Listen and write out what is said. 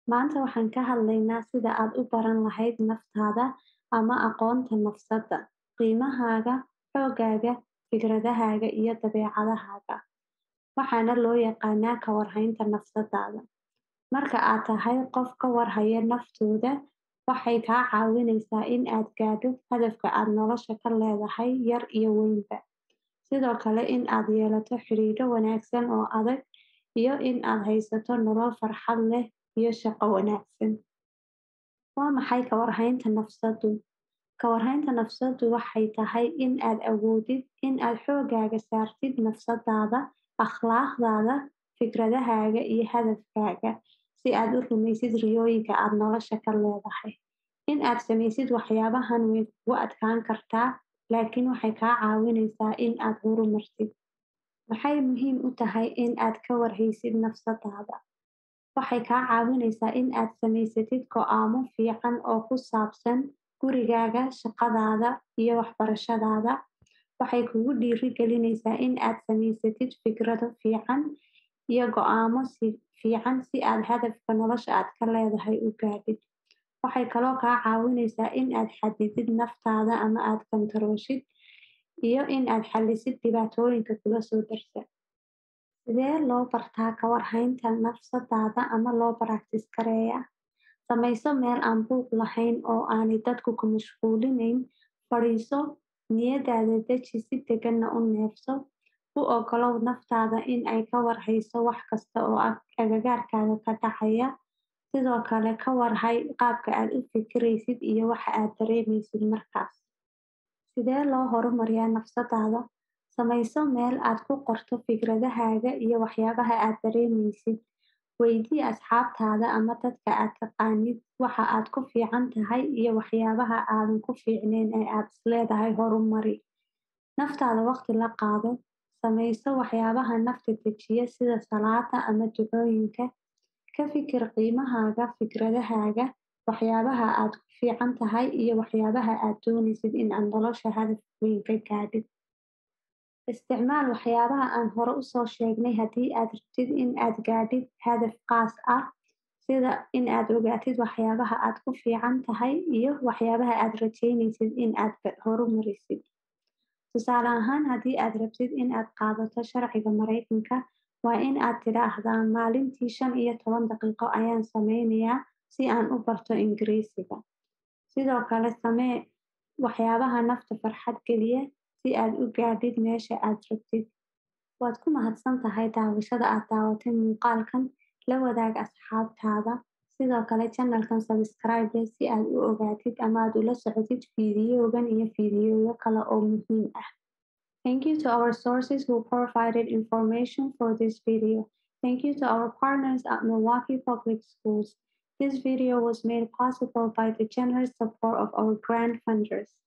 Maanta waxaan ka hadlaynaa sida aad u baran lahayd naftaada ama aqoonta nafsadda, qiimahaaga, xooggaaga, fikradahaaga iyo dabeecadahaaga, waxaana loo yaqaannaa ka warhaynta nafsadaada. Marka aad tahay qof ka warhaya naftooda, waxay kaa caawinaysaa in aad gaadho hadafka aad nolosha ka leedahay yar iyo weynba. Sidoo kale, in aad yeelato xidhiidho wanaagsan oo adag, iyo in aad haysato nolol farxad leh iyo shaqo wanaagsan. Waa maxay ka warhaynta nafsaddu? Ka warhaynta nafsaddu waxay tahay in aad awoodid in aad xooggaaga saartid nafsadaada, akhlaaqdaada, fikradahaaga iyo hadafkaaga, si aad u rumaysid riyooyinka aad nolosha ka leedahay. In aad samaysid waxyaabahan way kugu adkaan kartaa, laakiin waxay kaa caawinaysaa in aad horumartid. Maxay muhiim u tahay in aad ka warhaysid nafsadaada? Waxay kaa caawinaysaa in aad samaysatid go'aamo fiican oo ku saabsan gurigaaga, shaqadaada, iyo waxbarashadaada. Waxay kugu dhiirrigelinaysaa in aad samaysatid fikrado fiican iyo go'aamo fiican si aad hadafka nolosha aad ka leedahay u gaadhid. Waxay kaloo kaa caawinaysaa in aad xaddidid naftaada ama aad kontoroolshid, iyo in aad xallisid dhibaatooyinka kula soo darsa. Sidee loo bartaa ka warhaynta nafsadaada ama loo practice gareeyaa? Samayso meel aan buuq lahayn oo aanay dadku ku mashquulinayn. Fadhiiso, niyadaada deji, si degganna u neefso. U oggolow naftaada in ay ka war hayso wax kasta oo agagaarkaaga ka dhacaya. Sidoo kale, ka war hay qaabka aad u fikiraysid iyo waxa aad dareemaysid markaas. Sidee loo horumariyaa nafsadaada? Samayso meel aad ku qorto fikradahaaga iyo waxyaabaha aad dareemaysid. Weydii asxaabtaada ama dadka aad taqaanid waxa aad ku fiican tahay iyo waxyaabaha aadan ku fiicnayn ee aad isleedahay horumari. Naftaada waqti la qaado. Samayso waxyaabaha nafta dejiya sida salaadda ama ducooyinka. Ka fikir qiimahaaga, fikradahaaga, waxyaabaha aad ku fiican tahay iyo waxyaabaha aad doonaysid in aad nolosha hadaf weyn ka gaadhid. Isticmaal waxyaabaha aan hore u soo sheegnay haddii aad rabtid in aad gaadhid hadaf qaas ah, sida in aad ogaatid waxyaabaha aad ku fiican tahay iyo waxyaabaha aad rajaynaysid in aad horumarisid. Tusaale ahaan, haddii aad rabtid in aad qaadato sharciga Mareykanka, waa in aad tidhaahdaa maalintii shan iyo toban daqiiqo ayaan sameynayaa si aan u barto Ingiriisiga. Sidoo kale, samee waxyaabaha nafta farxad geliya si aad u gaadhid meesha aad rabtid. Waad ku mahadsantahay daawashada aad daawatay muuqaalkan. La wadaag asxaabtaada. Sidoo kale, channel-kan subscribe si aad u ogaatid ama aad ula socotid fiidiyowan iyo fiidiyowo kale oo muhiim ah. Thank you to our sources who provided information for this video. Thank you to our partners at Milwaukee Public Schools. This video was made possible by the generous support of our grant funders.